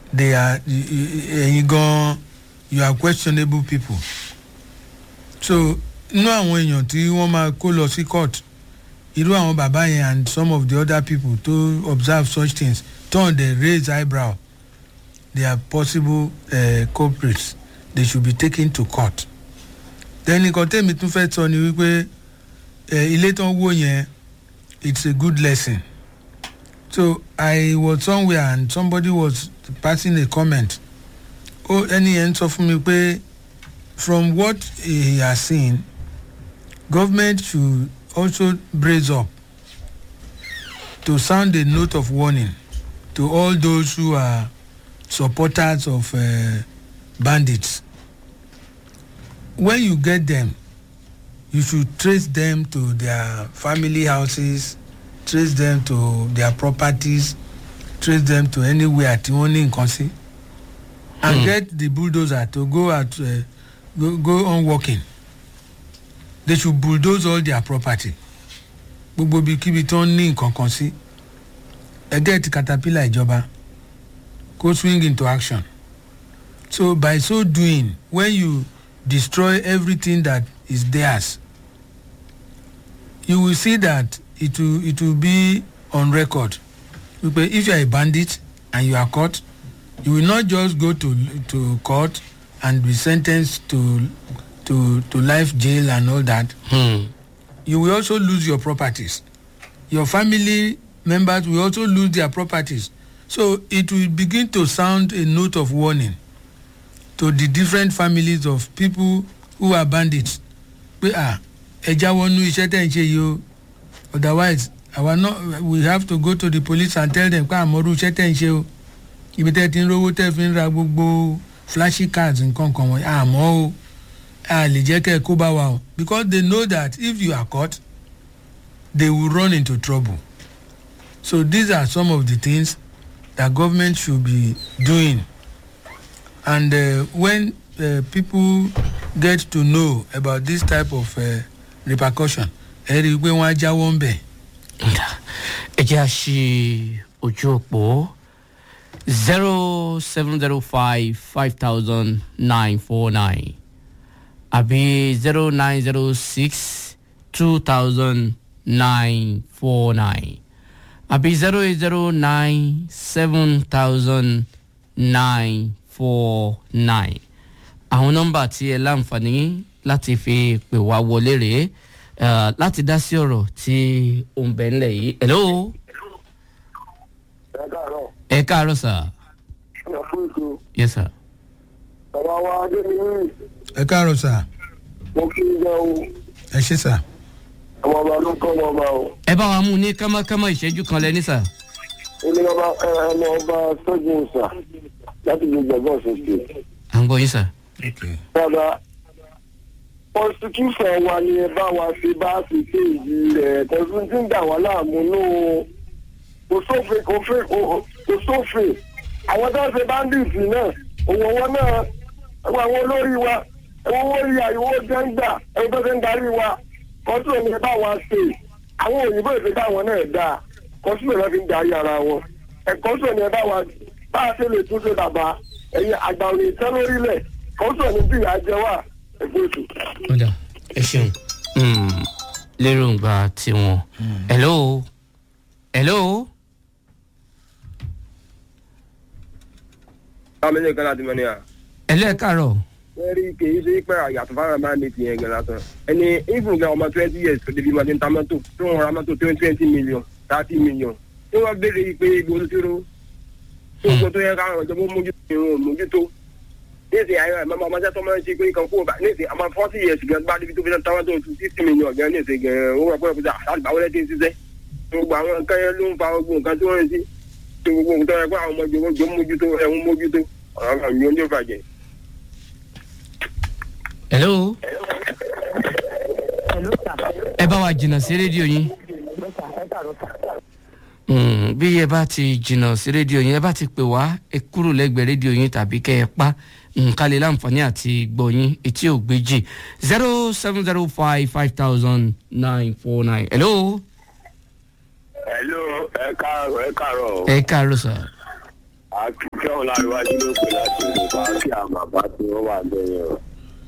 they are ẹ̀yin gan you are questionable people so inú àwọn èèyàn tí wọ́n máa kó lọ sí court irú àwọn bàbá yẹn and some of the other people to observe such things turn dey raise eyebrow they are possible uh, culprits they should be taken to court then nǹkan tẹ́mi tún fẹ́ sọ ni wípé uh, ilé tó ń wó yẹn it's a good lesson so i was somewhere and somebody was passing a comment ó ẹni yẹn sọ fún mi pé from what he has seen government should also brace up to sound a note of warning to all those who are supporters of uh, bandits when you get them you should trace them to their family houses trace them to their properties trace them to anywhere tí wọ́n ní nǹkan sí and Hmm. get the bulldozer to go out uh, go, go on working they should bulldoze all their property gbogbo ibikíbi tí wọ́n ní nǹkan kan sí ẹgẹ́ ti caterpillar ìjọba go swing into action so by so doing when you destroy everything that is theirs you will see that it will it will be on record wípé if you are a bandit and you are caught you will not just go to to court and be sentenced to to to life jail and all that Hmm. you will also lose your properties your family members will also lose their properties so it will begin to sound a note of warning to the different families of people who are bandits pé ah ẹ jáwọ́ nú iṣẹ́ tẹ̀ ń ṣe yìí o otherwise àwa náà we have to go to the police and tell them pé àmọ́rú iṣẹ́ tẹ̀ ń ṣe o ibi tẹ́ ti ń rówó tẹ́ fi ń ra gbogbo flashy cards nǹkan kan wọ̀nyí àmọ́ o a lè jẹ́ kẹ́ ẹ kó bá wa o because they know that if you are caught they will run into trouble so these are some of the things that government should be doing and uh, when uh, people get to know about this type of uh, repercussion ẹ rí i pé wọ́n á jáwọ́ ń bẹ̀. ẹ jẹ́ àṣì ojú òpó zero seven zero five five thousand nine four nine àbí zero nine zero six two thousand nine four nine àbí zero eight zero nine seven thousand nine four nine àwọn nọ́mbà tí ẹ láǹfààní láti fi pè wá wọlé rèé eh, láti dá sí ọ̀rọ̀ tí ó ń bẹ ńlẹ̀ yìí. hello ẹ káàárọ̀ ẹ káàárọ̀ sà ẹ fún ìṣó yes sir. bàbá wa adéyìn ẹ káàárọ̀ sà mo kí ń jẹ o ẹ ṣe sà. ọmọ ọba ló kọ́ ọmọ ọba o ẹ bá wa mú ní kámákámá ìṣẹ́jú kan lẹ́ní sà. ilé ọba ẹ ọmọ ọba sọ́jú ìsà láti gbogbo ẹ̀gbọ́n ṣoṣo. à ń gbọ́ yín sà. Okay. bàbá constitution wa ni ẹ bá wa ṣe bá ṣe ṣe ìdí rẹ̀ tẹ̀sán tí ń dà wá láàmú nù kò sófin kò fẹ́ kò sófin àwọn tó ń ṣe bandits náà òwò wọn náà ẹwọ àwọn olórí wa ẹwọ owó rí àyẹ̀wò jẹ́ ń gbà ẹwọ tó ṣe ń darí wa kọ́tù ni ẹ bá wa ṣe àwọn òyìnbó ìfẹ́ káwọn náà dáa kọ́tù náà fi ń darí ara wọn ẹ̀kọ́tù ni ẹ bá wa bá a ṣe lè túnṣe bàbá ẹ̀yin àgbà òní ìtẹ́ lórílẹ̀ kọ́tù ni bí ìyá jẹ wá ẹ̀gbẹ́ ètò. ọ̀dà ẹ ṣeun. lérògbà tiwọn. hello hello àwọn méjèèjì kan láti mọ ní à. hello ẹ káàárọ̀. wọ́n rí kì í ṣe pé àyàtọ̀ fáwọn máa ní tìyẹn gan lásán. ẹni even gan ọmọ twenty years tó débi máa ti ń ta mọ́tò tó ń ra mọ́tò twenty twenty million thirty million. tí wọ́n béèrè yìí pé ibo ló ti ró. tó gbọ́ tó yẹ káwọn ìjọba mójútó ìrún mójútó. níìsín àyè rẹ̀ mọ́mọ́ ọmọdé tó máa ń ṣe pé kan kó bá níìsín àmọ́ forty years gan bá débi tó fi ta mọ́tò fifty million gan níìsín gan ó wà pẹ́ pẹ́ àgbàwọlé ti ń ṣiṣẹ́. gbogbo àwọn nǹkan yẹn ló ń fa gbogbo nǹkan tí wọ́n ń ṣe. tó gbogbo nǹkan yẹn pé àwọn ọmọ ìjọba mójútó ẹ̀hún mójútó ọ̀rọ̀ kan mi ò ní bàjẹ́. hello Hello, sir. ẹ bá wa jìnnà sí rédíò yín. Yes, sir. Ẹ káàárọ̀, sir. Mm, bí ẹ bá ti jìnnà sí rédíò yín ẹ bá ti pè wá ẹ kúrò lẹ́gbẹ̀ẹ́ rédíò yín tàbí kẹ́ ẹ pa nǹkan lè láǹfààní àti gbọ́ yín etí ò gbéjì zero seven zero five five thousand nine four nine. hello hello ẹ káàárọ̀ ẹ káàárọ̀ ẹ káàárọ̀ sà. akíkẹ́ ọ̀làríwájú ló pè láti ìlúpa kí àwọn bàbá tí wọ́n wà lẹ́yìn rẹ̀.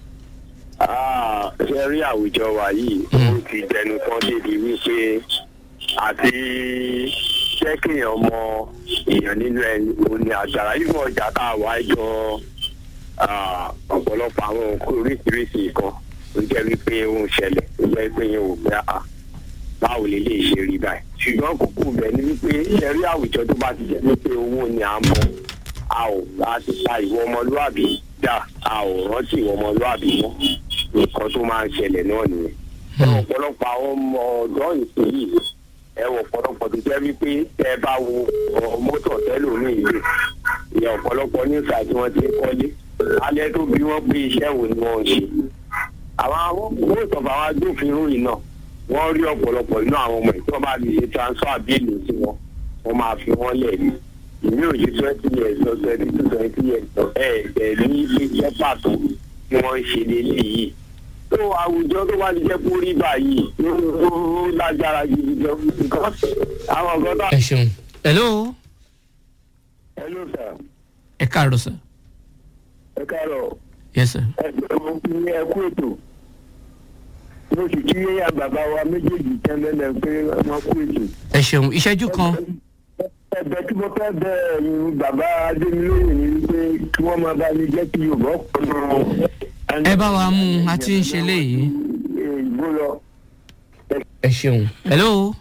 ṣe rí àwùjọ wa yìí ó ti dẹnu tán débi wípé àti jẹ́ kéèyàn mọ èèyàn nínú ẹni òun ni àgbàrá yìí mọ̀ ọjà tá a wá jọ ọ̀pọ̀lọpọ̀ àwọn nǹkan oríṣiríṣi nǹkan ó jẹ́ wípé ó ń ṣẹlẹ̀ ó jẹ́ pé yẹn ò gbé àá báwo lè lè ṣe rí báyìí ṣùgbọ́n kókó bẹ̀ ni wípé ẹ̀rí àwùjọ tó bá ti jẹ́ wípé owó ni à ń mọ a ò láti ta ìwọ ọmọlúàbí dà a ò rántí ìwọ ọmọlúàbí mọ́ nǹkan tó máa ń ṣẹlẹ̀ náà nìyẹn. ẹ wọ ọ̀pọ̀lọpọ̀ àwọn ọmọ ọ̀dọ́ ìpín yìí ẹ wọ ọ̀pọ̀lọpọ̀ tó jẹ́ wípé tẹ ẹ bá wo mọ́tò tẹ́lómi ìlú ìyẹ ọ̀pọ̀lọpọ̀ nígbà tí wọ́n ti ń kọ́lé alẹ́ tó bí wọ́n pé iṣẹ́ wo ni wọ́n ń ṣe. àwọn mọ́tò àwọn agbófinró yìí náà wọ́n rí ọ̀pọ̀lọpọ̀ inú àwọn ọmọ ìtọ́ bá lè ṣe transfer bíìlì sí wọn wọ́n máa fi wọ́n lẹ̀ ní ìní òye twenty years lọ twenty two twenty years lọ ẹ̀ ẹ̀ ní ilé iṣẹ́ pàtó tí wọ́n ń ṣe lélẹ̀ yìí. tó àwùjọ tó bá ti jẹ́ kó rí báyìí ó lágbára gidi gan nǹkan àwọn ọ̀gá tó. ẹ ṣeun. hello hello sir ẹ káàárọ̀ sir. ẹ káàárọ̀ yes sir. ẹ mo fi ẹ kú ètò mo sì kí àgbàbá wa méjèèjì tẹ́lẹ̀ pé wọ́n kú ètò. ẹ ṣeun ìṣẹ́jú kan ẹ̀bẹ̀ tí mo fẹ́ bẹ ẹ̀yin bàbá adémilóye ni wípé kí wọ́n máa bá mi jẹ́ kí yorùbá pọnú. ẹ bá wa mú un a ti ń ṣe léyìí. ìbò lọ. ẹ ṣeun. hello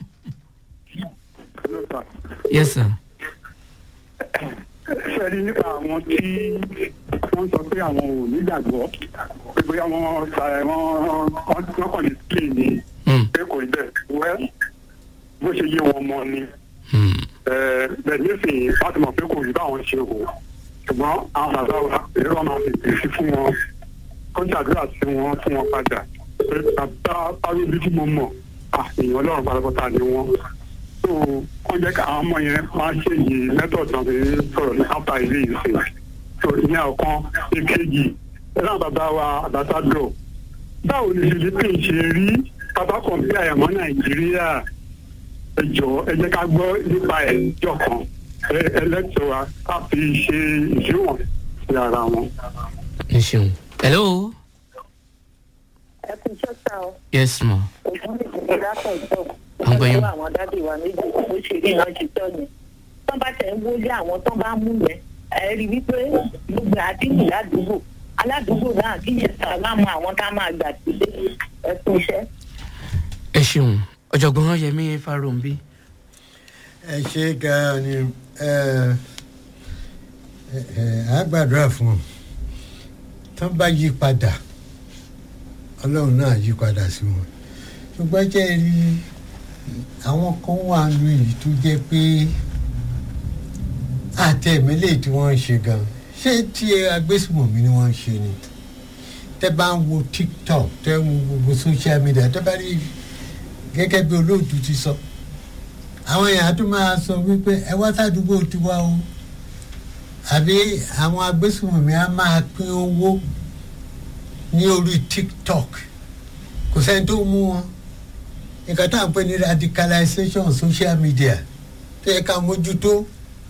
yes sir. sẹ́ni nípa àwọn tí wọ́n sọ pé àwọn ò nígbàgbọ́ pé bóyá wọ́n sa ẹ̀ wọ́n wọ́n kàn ní sílẹ̀ ní Hmm. pé kò rí bẹ́ẹ̀ wẹ́ bó ṣe yé wọn mọ ni Hmm. ẹ̀, bẹ́ẹ̀ nísìnyí láti mọ̀ pé kò rí báwọn ṣe wò ṣùgbọ́n àwọn bàbá wa èrè wọn máa fi pèsè fún wọn kó ṣàdúrà sí wọn fún wọn padà pé bàbá arúgbó tí mo mọ̀ à èèyàn ọlọ́run pátápátá ni wọ́n so wọ́n jẹ́ ká àwọn ọmọ yẹn máa ṣe yìí method náà fi sọ̀rọ̀ ní after ilé ìsìn so ìyẹn ọ̀kan ìkejì ẹ̀rọ bàbá wa àbátádọ̀ báwo ni philippines ṣe rí bàbá kan bí àyàmọ́ nàìjíríà ẹ jọ ẹ jẹ́ ká gbọ́ nípa ẹ̀ jọ kan ẹlẹ́tọ̀ wa ká fi ṣe ìṣíwọ̀n sí ara wọn. ẹ ṣeun. hello ẹ kú iṣẹ́ sá o yes ma. ògùn ìdílé látọ̀ ìtọ́ À ń gbọ́ yín. àwọn dádì wa méjì ó ṣe rí iná ti tọ́ ni tọ́ bá tẹ̀ ń wọlé àwọn tó bá mú yẹn ẹ rí wípé gbogbo àdínkù ládùúgbò aládùúgbò náà kí yẹn sá máa mọ àwọn tá a máa gbà sílé ẹ kú iṣẹ́. ẹ ṣeun ọ̀jọ̀gbọ́n yẹmi farombi. ẹ ṣe gan-an ni ẹ ẹ á gbàdúrà fún ọ tán bá yí padà ọlọ́run náà yí padà sí wọn ṣùgbọ́n jẹ́ ẹ rí àwọn kan wà nù èyí tó jẹ́ pé àtẹ̀mílẹ̀ tí wọ́n ń ṣe gan ṣé tí agbésùmọ̀mí ni wọ́n ń ṣe ni tẹ́ bá ń wo tiktok tẹ́ ń wo gbogbo social media tẹ́ bá rí gẹ́gẹ́ bí olóòtú ti sọ àwọn èèyàn tó máa sọ wípé ẹ wá sádùúgbò tiwa o àbí àwọn agbésùnmọ̀mí á máa pín owó ní orí tiktok kò sẹ́ni tó mú wọn nǹkan tá à ń pè ní radicalization social media tó yẹ ká mójútó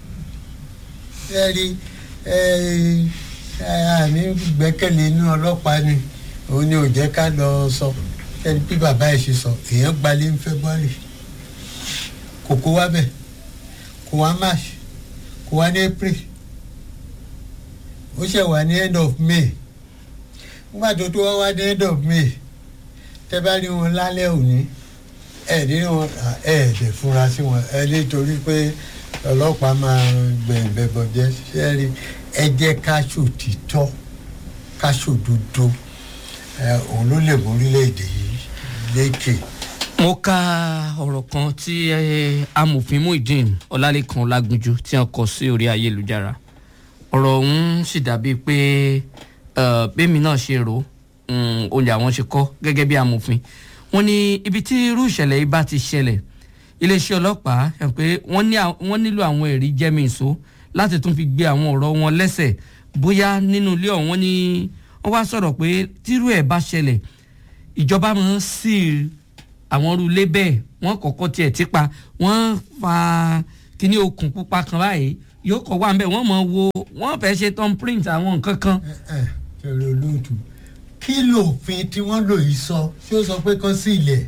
ẹ rí ẹ ẹ àní gbẹ́kẹ̀lé inú ọlọ́pàá ni òun ni ò jẹ́ ká lọ sọ ẹni bí bàbá ẹ̀ ṣe sọ èèyàn gbalẹ̀ ń february kò kó wá bẹ̀ kò wá march kò wá ní april ó ṣẹ̀ wá ní end of may nígbà tó tó wá wá ní end of may tẹ́ bá rí wọn lálẹ́ òní ẹ̀ ní wọn ẹ̀ dẹ̀ fura sí wọn ẹ nítorí pé ọlọ́pàá máa gbẹ̀yìn bẹ̀bọ̀ jẹ́ ṣẹ́ rí ẹ jẹ́ ká ṣòtítọ́ ká ṣòdodo ẹ òun ló lè mú orílẹ̀-èdè yìí lékè. mo ka ọ̀rọ̀ kan tí eh, amòfin muideen ọlálẹ́kan lágunjú tí wọ́n kọ sí orí ayélujára ọ̀rọ̀ ọ̀hún sì dàbíi pé eh, bẹ́ẹ̀mi náà ṣe rò ó òun làwọn ṣe kọ́ gẹ́gẹ́ bí amòfin wọ́n ní ibi tí irú ìṣẹ̀lẹ̀ yìí bá ti ṣẹlẹ̀ iléeṣẹ́ ọlọ́pàá ẹ̀ pé wọ́n ní à- wọ́n nílò àwọn ẹ̀rí jẹ́mi ìṣó láti tún fi gbé àwọn ọ̀rọ̀ wọn lẹ́sẹ̀ bóyá nínú ilé ọ̀hún ni wọ́n wá sọ̀rọ̀ pé tírú ẹ̀ bá ṣẹlẹ̀ ìjọba máa ń sí àwọn irú ilé bẹ́ẹ̀ wọ́n kọ́kọ́ tiẹ̀ ti pa wọ́n fa kíní okùn pupa kan báyìí yóò kọ̀ wá ń bẹ̀ wọ́n mọ̀ wo wọ́n fẹ́ ṣe tom print àwọn nǹkan kan. ẹ ṣẹlẹ olóòtú kí lófin tí wọ́n lò yìí sọ ṣé ó sọ pé kán sí ilẹ̀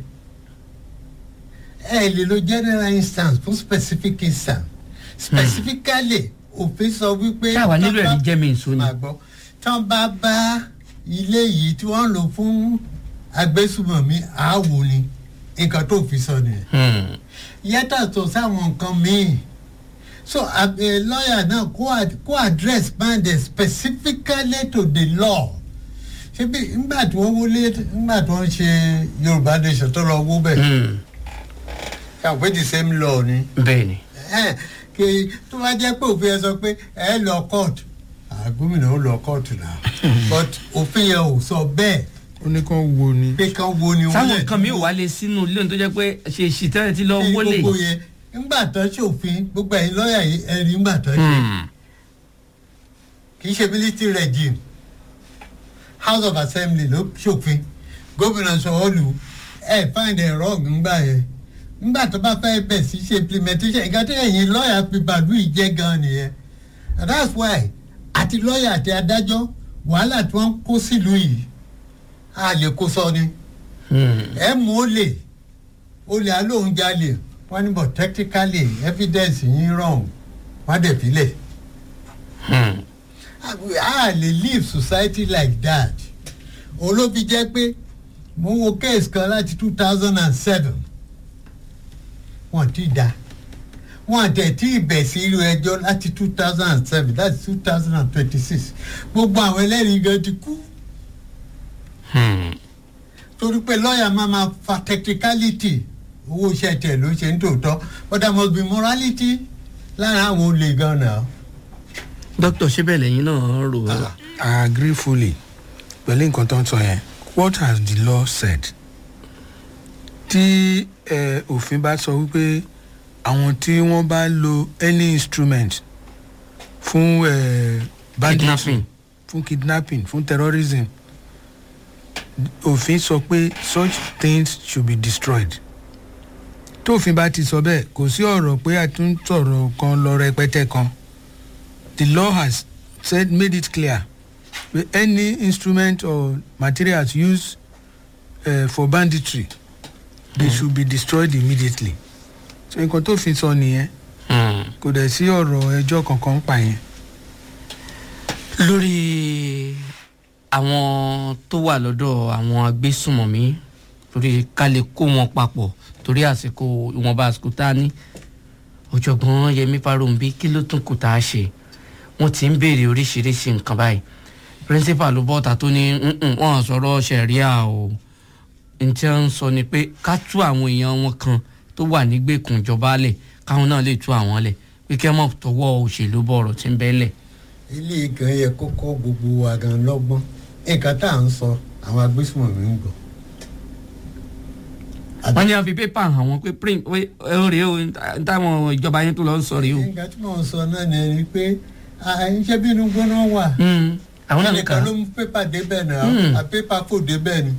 ẹ lè lo general instance fún specific instance specifically òfin sọ wípé. táwa nílò ẹ̀rí jẹ́ mi ìsọ ni. máa gbọ́ tán bá bá ilé yìí tí wọ́n lò fún agbésùmọ̀mí àáwò ni nǹkan tó fi sọ nìyẹn Hmm. yàtọ̀ tó sáwọn nǹkan míì so a lawyer náà kó ad- kó address band specifically to the law ṣebí nígbà tí wọ́n wọlé nígbà tí wọ́n ṣe yorùbá nation tó lọ wó bẹ́ẹ̀ Hmm. ṣàpè the same law ni bẹ́ẹ̀ ni. ẹ kì tó bá jẹ́ pé òfin yẹn sọ pé ẹ lọ court ah, gómìnà ó lọ court náà but òfin yẹn ò sọ bẹ́ẹ̀ ó ní kán wo ni. pé kán wo ni wọ́n sáwọn lẹ̀ nǹkan mi ò wá lé sínú ilé ohun tó jẹ́ pé ṣe ṣìtẹ́rẹ̀ tí lọ ṣe wọlé. gbogbo yẹn ńgbà tán ṣòfin gbogbo ẹ̀yin lọ́ọ̀yà yìí ẹ̀rí ńgbà tán ṣe Hmm. kì í ṣe military regime house of assembly ló ṣòfin gómìnà sọ̀ọ́lù ẹ̀ find it wrong ńgbà yẹn ńgbà tó bá fẹ́ bẹ̀ sí ṣe implementation nǹkan tí ẹ̀yin lọ́ọ̀yà fi bàlú yìí jẹ́ gan nìyẹn and that's why àti lọ́ọ̀yà àti adájọ́ wàhálà tí wọ́n ń kó sílùú yìí a lè kó sọ ni Hmm. ẹ mú ó lè olè alóhùn jalè wọn ní but technically evidence yín wrong wọn dẹ̀ filẹ̀ Hmm. a lè live society like that olóbi jẹ́ pé mo wo case kan láti two thousand and seven wọn ti da wọn tẹ̀ tí ìbẹ̀ sí irú ẹjọ́ láti two thousand and seven that's two thousand and twenty-six gbogbo àwọn ẹlẹ́rìí gan ti kú Hmm. torí pé lọ́ọ̀yà máa ma fa technicality owó iṣẹ́ tẹ̀ ló ṣe ń tòótọ́ but there must be morality lára àwọn olè gan náà. dókítà ṣé bẹ́ẹ̀ lẹ́yìn náà rò ó. I agree fully pẹ̀lú nǹkan tó ń sọ yẹn what has the law said tí eh, òfin bá sọ wípé àwọn tí wọ́n bá lo any instrument fún eh, banditry Kidnapping. fún kidnapping fún terrorism òfin sọ pé such things should be destroyed tófin bá ti sọ bẹ́ẹ̀ kò sí ọ̀rọ̀ pé a tún sọ̀rọ̀ kan lọ rẹpẹtẹ kan the law has said made it clear that any instrument or materials used uh, for banditry they should be destroyed immediately so nǹkan tó fi sọ nìyẹn Hmm. kò dẹ̀ sí ọ̀rọ̀ ẹjọ́ kankan pa yẹn. lórí àwọn tó wà lọ́dọ̀ àwọn agbésùmọ̀mí torí ká lè kó wọn papọ̀ torí àsìkò ìwọ̀nba àsìkò tá a ní ọ̀jọ̀gbọ́n yẹmi farombi kí ló tún kù tá a ṣe wọ́n ti ń béèrè oríṣiríṣi nǹkan báyìí principal ló bọ́ta tó ní "Mm-mm, wọ́n sọ̀rọ̀ sẹ̀ríà o n tí wọ́n ń sọ ni pé ká tú àwọn èèyàn wọn kan tó wà nígbèkùn ìjọba lẹ̀ káwọn náà lè tú àwọn lẹ̀ pé kẹ́ mọ̀ tọwọ́ òṣèlú bọ̀rọ̀ tí ń bẹ́ lẹ̀ ilé gan yẹ kó kọ́ gbogbo wa gan lọ́gbọ́n nǹkan tá à ń sọ àwọn agbésùnmọ̀mí ń gbọ́. wọ́n ní wọ́n fi pépà hàn wọ́n pé print pé ẹ ó rèé o táwọn ìjọba yẹn tó lọ ń sọ rèé o. nǹkan tí mò ń sọ náà ni ẹni pé iṣẹ́ bínú gbóná wà Hmm, àwọn náà ń kà ẹnìkan á. ló mú pépà débẹ̀ náà Hmm. a pépà kò débẹ̀ ni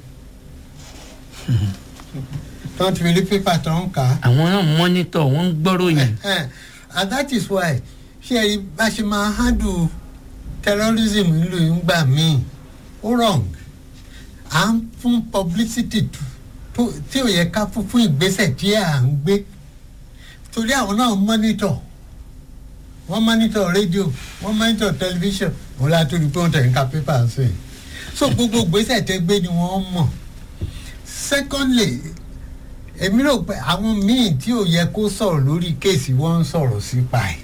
tí wọ́n ti fi rí pépà tó ń kà á. àwọn náà mọ́nítọ̀ wọ́n ń gbọ́ròyìn. Eh, and that is why ṣé ẹ rí bá ṣe máa handle terrorism nílùú yìí ń gbà míì ó wrong à ń fún publicity tó- tó- tí ò yẹ ká fún fún ìgbésẹ̀ tí à ń gbé torí àwọn náà monitor wọ́n monitor radio wọ́n monitor television wọ́n la tó di pé wọ́n tẹ̀ ń ka paper sí i so gbogbo ìgbésẹ̀ tẹ́ gbé ni wọ́n mọ̀ secondly èmi rò pé àwọn míì tí ò yẹ kó sọ̀rọ̀ lórí kéèsì wọ́n ń sọ̀rọ̀ sípa ẹ̀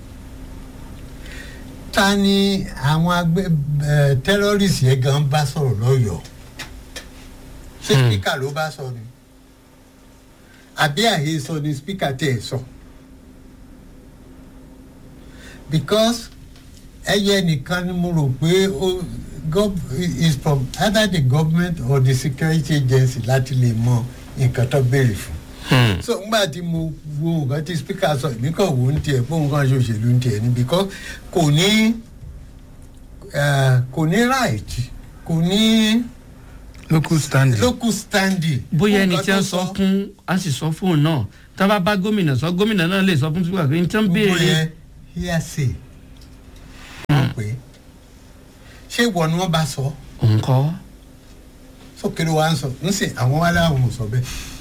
ta ni àwọn agbẹ́ ẹ̀ terrorist yẹn gan bá sọ̀rọ̀ lọ́yọ̀ọ́ ṣé Hmm. speaker ló bá sọ ni àbí àyè sọ ni speaker tẹ̀ ẹ̀ sọ because ẹyẹ nìkan ni mo rò pé ó gov is from either the government or the security agency láti lè mọ nǹkan tó béèrè fún Hmm, so ngbà tí mo wo nǹkan tí speaker sọ èmi kàn wò ń tiẹ̀ pé nǹkan ṣe òṣèlú ń tiẹ̀ ni because kò ní eh, kò ní right kò ní local standing. local standing. bóyá ẹni Nǹkan tí wọ́n tó sọ fún a sì sọ fóun náà tá a bá bá gómìnà sọ gómìnà náà lè sọ fún sípò pé n tí wọ́n gbogbo béèrè yẹn hearsay wọ́n pè é ṣé ìwọ ni wọ́n bá sọ òun kọ́ sókè ló wá ń sọ ń sìn àwọn wá láwọn ò sọ bẹ́ẹ̀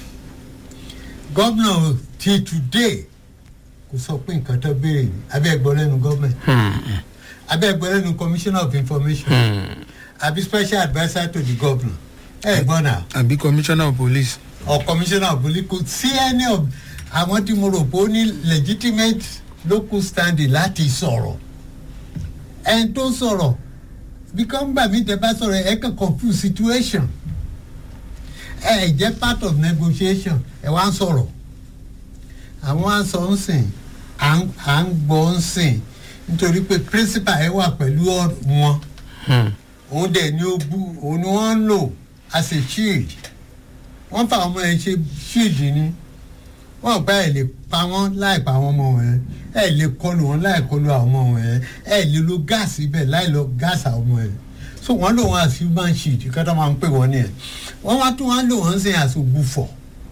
gómìnà ti today kò sọ pé nǹkan tó béèrè ni abẹ́ ẹ̀gbọ́n lẹ́nu gọ́ọ̀mẹ̀ntì abẹ́ ẹ̀gbọ́n lẹ́nu commissioner of information àbí special adviser to the governor ẹ̀ gbọ́n náà àbí commissioner of police. or commissioner of police kò sí any of àwọn tí mo rò pé ó ní legitimate local standing láti sọ̀rọ̀ ẹni tó sọ̀rọ̀ because gbà mí tẹ bá sọ̀rọ̀ ẹ kàn confuse situation ẹ jẹ́ part of negotiation ẹ wá ń sọ̀rọ̀ àwọn á sọ ń sìn à ń à ń gbọ́ ń sìn nítorí pé principal ẹ wà pẹ̀lú ọ- wọn òun dẹ̀ ni ó bú òun ni wọ́n ń lò as a shield wọ́n fa ọmọ yẹn ṣe shield ni wọ́n bá ẹ̀ lè pa wọ́n láì pa àwọn ọmọ wọn yẹn ẹ̀ lè kọlu wọn láì kọlu àwọn ọmọ wọn yẹn ẹ̀ lè lo gáàsì ibẹ̀ láì lo gáàsì àwọn ọmọ yẹn so wọ́n lò wọ́n as human shield kí wọ́n máa ń pè wọ́n nìyẹn wọ́n wá tún wọ́n lò wọ́n sẹ́yìn as ògbufọ̀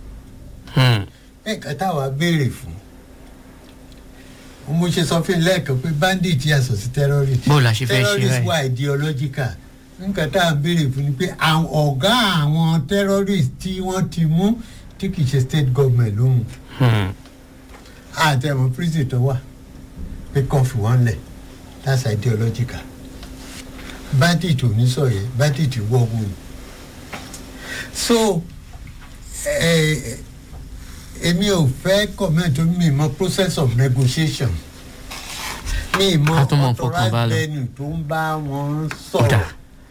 nǹkan táwa béèrè fún mo ṣe sọ fún yín lẹ́ẹ̀kan pé bandit yàtọ̀ sí terrorist Bó la ṣe fẹ́ ṣe terrorist báyìí? wà ideological nǹkan tá à ń béèrè fún ni pé àwọn ọ̀gá àwọn terrorist tí wọ́n ti mú tí kì í ṣe state government ló mú àtẹ̀wọ̀n prison tó wà pé kàn fi wọ́n lẹ̀ that's ideological bandit ò ní sọ yẹn bandit wọ́ọ̀gù ni so eh, èmi ò fẹ́ comment mi mọ process of negotiation mi mọ Ká tó mọ̀ fọkàn bá lọ. venue tó ń bá wọn Ó dà.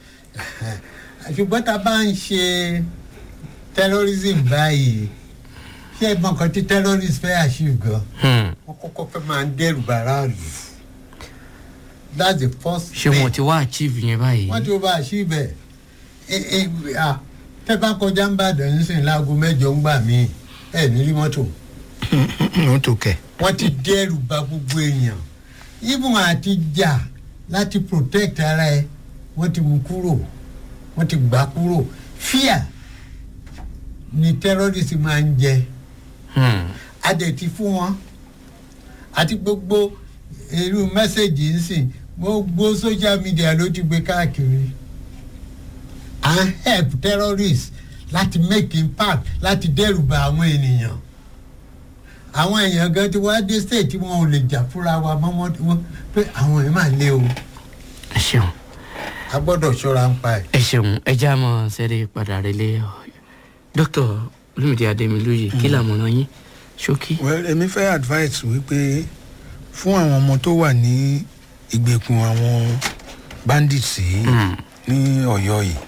sọ̀rọ̀ ṣùgbọ́n tá a bá ń ṣe terrorism báyìí ṣé ẹ mọ nǹkan tí terrorist fẹ́ achieve gan wọ́n kọ́kọ́ fẹ́ máa ń dẹ́rù bàrà lù that's the first ṣé wọn ti wá achieve yẹn báyìí wọ́n ti wọ́n bá achieve ẹ̀ ẹ̀ ẹ̀ à tẹ́ bá kọjá ń bàdàn ń sìn láago mẹ́jọ ń gbà mí ẹ̀ nílí mọ́tò ó tó kẹ̀. wọ́n ti dẹ́rù ba gbogbo èèyàn even àti jà láti protect ara ẹ wọ́n ti mú kúrò wọ́n ti gbà kúrò fear ni terrorist máa ń jẹ adẹ̀tí fún wọn àti gbogbo irú mẹ́sẹ̀gì ń sìn gbogbo social media ló ti gbé káàkiri à ń help terrorists láti make impact láti dẹ́rù ba àwọn ènìyàn àwọn èèyàn gan ti wá dé state tí wọn ò lè jà fúnra wa mọ́mọ́ wọn pé àwọn èèyàn máa lé o ẹ ṣeun a gbọ́dọ̀ ṣọ́ra ń pa ẹ̀. ẹ ṣeun ẹ já mọ sẹ́rí padà relé dókítà olùmìdí adémilóye kí làmọ̀ràn yín ṣókí. well èmi fẹ́ advice wípé fún àwọn ọmọ tó wà ní ìgbèkùn àwọn bandits yìí ní ọ̀yọ́ yìí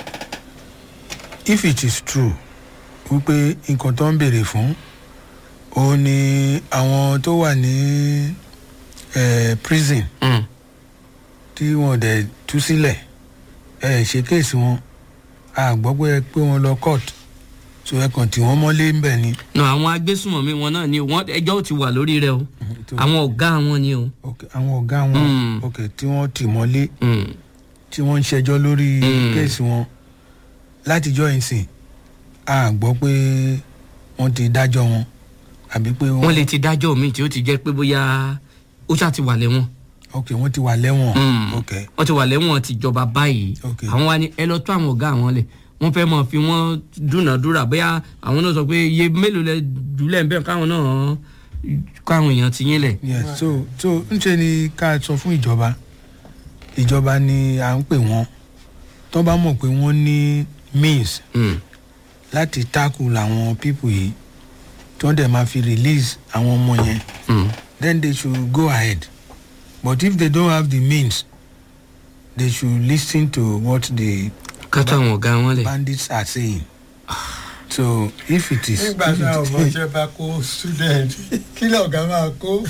if it is true wípé nǹkan tó ń béèrè fún òun ni àwọn tó wà ní eh, prison Mm. tí wọn dẹ̀ tú sílẹ̀ ẹ ṣe kéèsì wọn a gbọ́ pé ẹ pé wọn lọ court so ẹ kàn tí wọ́n mọ́lé ń bẹ̀ ni. nà àwọn agbésùnmọ̀mí wọn náà ni wọ́n ẹjọ́ ò ti wà lórí rẹ o tó- àwọn ọ̀gá wọn ni o. ok àwọn ọ̀gá wọn Mm. ok tí wọ́n tì mọ́lé Mm. tí wọ́n ń ṣẹjọ́ lórí Mm. kéèsì wọn látijọ́ ìsìn a gbọ́ pé wọ́n ti dájọ́ wọn àbí pé wọ́n lè ti dájọ́ mi tí ó ti jẹ́ pé bóyá ó ṣáà ti wà lẹ́wọ̀n. ok wọ́n ti wà lẹ́wọ̀n Mm. ok wọ́n ti wà lẹ́wọ̀n tìjọba báyìí Ok. àwọn wa ni ẹ lọ tó àwọn ọ̀gá àwọn lẹ̀ wọ́n fẹ́ mọ̀ fi wọ́n dúnàdúrà bóyá àwọn náà sọ pé iye mélòó lẹ jùlẹ̀ ń bẹ̀ káwọn náà káwọn èèyàn ti yín lẹ̀. yes so so ń ṣe ni ká sọ fún ìjọba ìjọba ni à ń pè wọ́n tó bá mọ̀ pé wọ́n ní means Mm. láti tackle àwọn people yìí tí wọ́n dẹ̀ máa fi release àwọn ọmọ yẹn Mm. then they should go ahead but if they don't have the means they should lis ten to what the ká tó àwọn ọ̀gá wọn lẹ̀. bandits are saying so if it is nígbà if náà it- ọmọọṣẹ́ bá kó student kí lọ́ọ̀gá máa kó.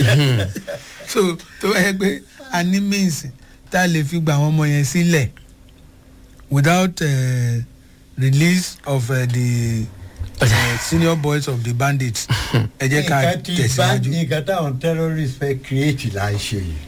so tó bá yẹ pé a ní means tá a lè fi gba àwọn ọmọ yẹn sílẹ̀ without uh, release of uh, the uh, senior boys of the bandits ẹ jẹ́ ká nǹkan tí bá tẹ̀síwájú. nǹkan táwọn terrorists fẹ́ create là ń ṣe yìí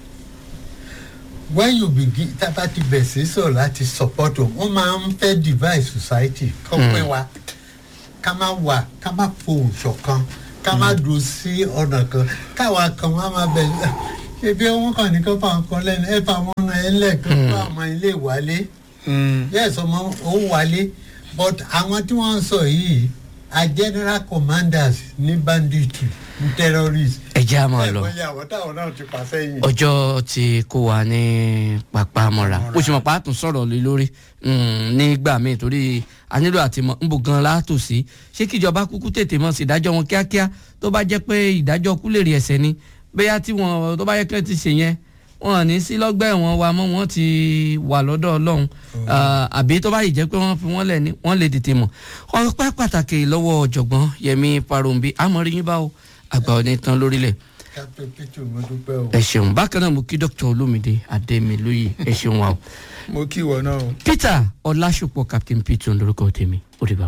when you begin tábà ti bẹ̀ sí sọ̀rọ̀ láti support wọn wọ́n máa ń fẹ́ divide society kọ́ pé wa ká má wà ká má fohùn ṣọ̀kan ká má dùn sí ọ̀nà kan káwa kan wá máa bẹ̀ ṣé ebi wọn kàn ní kó fà ń kọ lẹ́nu ẹ fà wọn náà ẹ lẹ́ẹ̀kan fún àwọn ilé ìwálé yes ọmọ òun wálé but àwọn tí wọ́n ń sọ yìí are general commanders ní banditry ní terrorists. ẹ jẹ́ àmọ́ lọ. ẹ mọ̀ àwọn táwọn náà ti pa sẹ́yìn. ọjọ́ ti kó wa ní pápá mọ́ra ó sì mọ̀ pa á tún sọ̀rọ̀ lé lórí nígbà míì torí a nílò àti mọ̀ ń bò gan látò sí ṣé kíjọba kúkú tètè mọ̀ sí ìdájọ́ wọn kíákíá tó bá jẹ́ pé ìdájọ́ kú lè rí ẹsẹ̀ ni bóyá tí wọn tó bá yẹ kí wọ́n ti ṣe yẹn wọn ní sí lọ́gbà ẹ̀wọ̀n wa mọ́ wọn ti wà lọ́dọ̀ ọlọ́run àbí tó bá yìí jẹ́ pé wọ́n fi wọ́n lẹ̀ ní wọ́n lè tètè mọ̀ ọpẹ́ pàtàkì lọ́wọ́ ọ̀jọ̀gbọ́n yẹmi parombi amọ̀rí yín bá o àgbà òní tán lórílẹ̀ captain peter mo dúpẹ́ o. ẹ ṣeun bákan náà mo kí dr olómìdé adémilóye ẹ ṣeun wa o mo kí ìwọ náà o. peter ọlásùpọ̀ captain peter lórúkọ tèmi ó dìbà.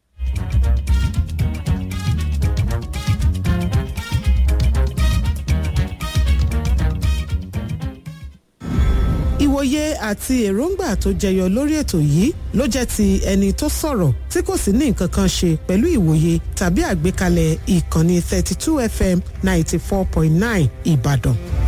ìwòye àti èròǹgbà tó jẹyọ lórí ètò yìí ló jẹ́ ti ẹni tó sọ̀rọ̀ tí kò sì ní nǹkan kan ṣe pẹ̀lú ìwòye tàbí àgbékalẹ̀ ìkànnì 32 fm 94.9 ìbàdàn.